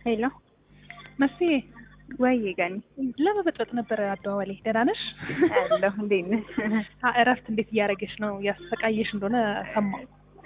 ሄሎ መስዬ ወይ ገኒ ለመበጥበጥ ነበረ አደዋዋሌ። ደህና ነሽ? አለሁ። እንዴት ነሽ? አ- እረፍት እንዴት እያደረገሽ ነው? ያሰቃየሽ እንደሆነ ሰማሁ።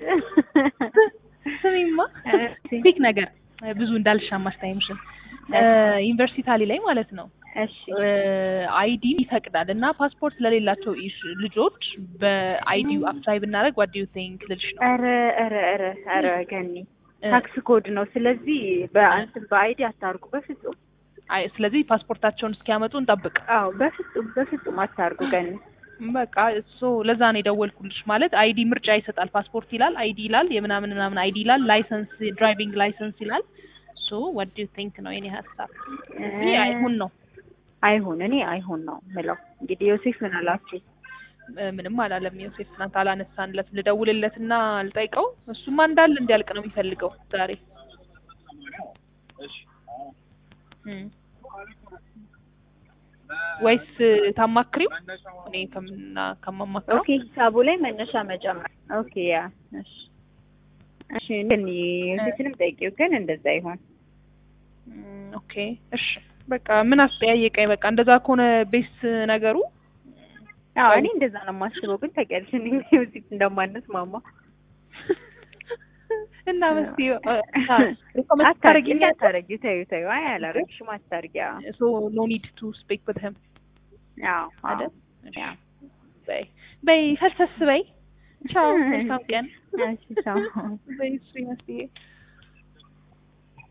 ስሚማ ፒክ ነገር ብዙ እንዳልሻማ አስታይምሽን ዩኒቨርሲቲ ታሊ ላይ ማለት ነው እሺ አይዲ ይፈቅዳል እና ፓስፖርት ለሌላቸው ኢሽ- ልጆች በአይዲው አፕላይ ብናደርግ ዋት ዱ ዩ ቲንክ ልልሽ ነው። ኧረ ኧረ ኧረ ኧረ ገኒ ታክስ ኮድ ነው። ስለዚህ በእንትን በአይዲ አታርጉ በፍጹም። አይ ስለዚህ ፓስፖርታቸውን እስኪያመጡ እንጠብቅ። አዎ በፍጹም በፍጹም አታርጉ ገኒ። በቃ እሱ ለዛ ነው የደወልኩልሽ። ማለት አይዲ ምርጫ ይሰጣል። ፓስፖርት ይላል፣ አይዲ ይላል፣ የምናምን ምናምን አይዲ ይላል፣ ላይሰንስ ድራይቪንግ ላይሰንስ ይላል። ሶ ዋት ዱ ዩ ቲንክ ነው የኔ ሀሳብ። ይህ አይሁን ነው አይሁን እኔ አይሁን ነው ምለው። እንግዲህ ዮሴፍ ምን አላችሁ? እ፣ ምንም አላለም ዮሴፍ። ትናንት አላነሳንለት። ልደውልለትና ልጠይቀው። እሱማ እንዳለ እንዲያልቅ ነው የሚፈልገው ዛሬ እም። ወይስ ታማክሪው? እኔ ከምና ከማማክረው ኦኬ ሂሳቡ ላይ መነሻ መጨመር። ኦኬ ያ እሺ እሺ ገኒ ዮሴፍንም ጠይቂው ግን እንደዛ ይሆን። እም፣ ኦኬ እሺ በቃ ምን አስጠያየቀኝ። በቃ እንደዛ ከሆነ ቤስ ነገሩ አዎ እኔ እንደዛ ነው የማስበው። ግን ታውቂያለሽ እኔ ዮሴፍ እንደማነስ ማማ እና መስቲ አታርጊ አታርጊ ተይው ተይው። አይ አላረግሽም አታርጊ። አዎ ሶ ኖ ኒድ ቱ ስፒክ ዊዝ ሂም አዎ አይደል? አዎ በይ በይ ፈልሰስ በይ። ቻው መልካም ቀን። እሺ ቻው። በይ እሱ ይመስል